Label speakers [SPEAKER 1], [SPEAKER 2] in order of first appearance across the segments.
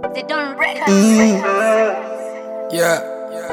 [SPEAKER 1] They don't record.
[SPEAKER 2] Yeah.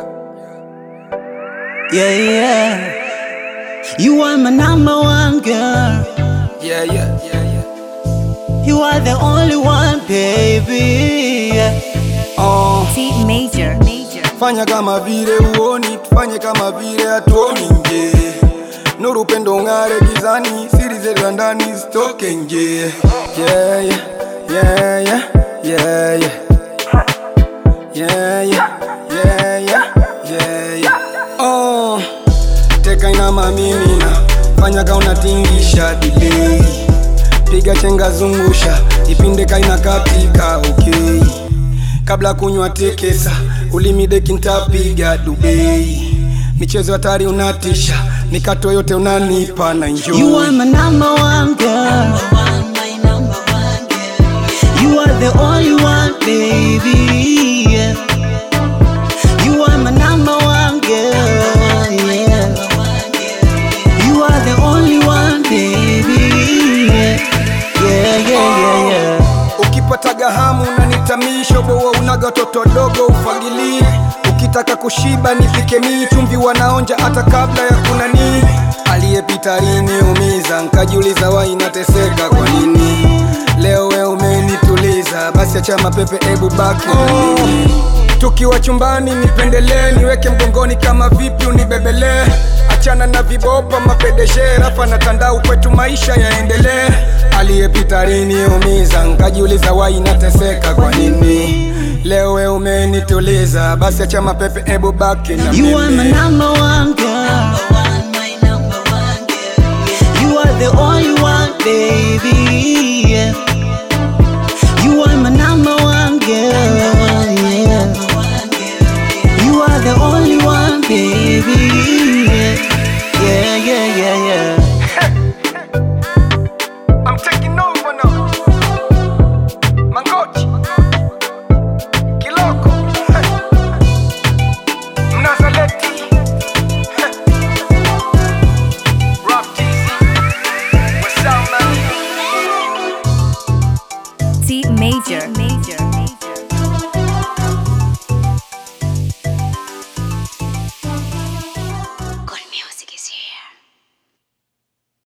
[SPEAKER 3] Yeah, yeah. You are my number one girl.
[SPEAKER 2] Yeah, yeah, yeah, yeah.
[SPEAKER 3] You are the only one, baby. Yeah.
[SPEAKER 2] Oh,
[SPEAKER 1] C major. Major.
[SPEAKER 2] fanya kama vile uoni, tufanye kama vile hatuoni nje. Nuru upendo ng'are gizani, siri zetu za ndani zitoke nje. Yeah, yeah, yeah, yeah, yeah, yeah. Yeah, yeah, yeah, yeah, yeah, yeah. Oh, teka inama mimina, fanya ka unatingisha delay. Piga chenga zungusha, ipinde kaina katika okay. Kabla kunywa tekesa, ulimi deki ntapiga Dubai. Michezo hatari unatisha, mikato yote unanipa na enjoy.
[SPEAKER 3] You are my number one girl. You are the only one, baby. Yeah. You are my number one girl. Yeah. You are the only one, baby. Yeah, yeah, yeah, yeah. yeah.
[SPEAKER 2] Ukipataga hamu unanitamisha, boa unaga toto dogo ufagilie. Ukitaka kushiba nipike mii, chumvi wanaonja hata kabla ya kunani. Aliyepita aliniumiza, nkajiuliza wai inateseka kwa nini. Leo we umenituliza, basi acha mapepe, ebu baki na mimi. Tukiwa chumbani nipendelee, niweke mgongoni kama vipi unibebelee. Achana na vibopa mapedeshe, rafa na tandau, kwetu maisha yaendelee. Aliyepita aliniumiza, nkajiuliza wai nateseka kwa nini. Leo we umenituliza, basi acha mapepe, ebu baki na
[SPEAKER 3] You are my
[SPEAKER 2] mimi.
[SPEAKER 3] number one girl. You are the only one, baby. Yeah. You are my number one girl. Yeah. You are the only one, baby. Yeah, yeah, yeah, yeah.
[SPEAKER 2] I'm taking over now. Mangochi. Kiloko. Mnazaleti. Rock TZ. What's up, man?
[SPEAKER 1] C major. Major.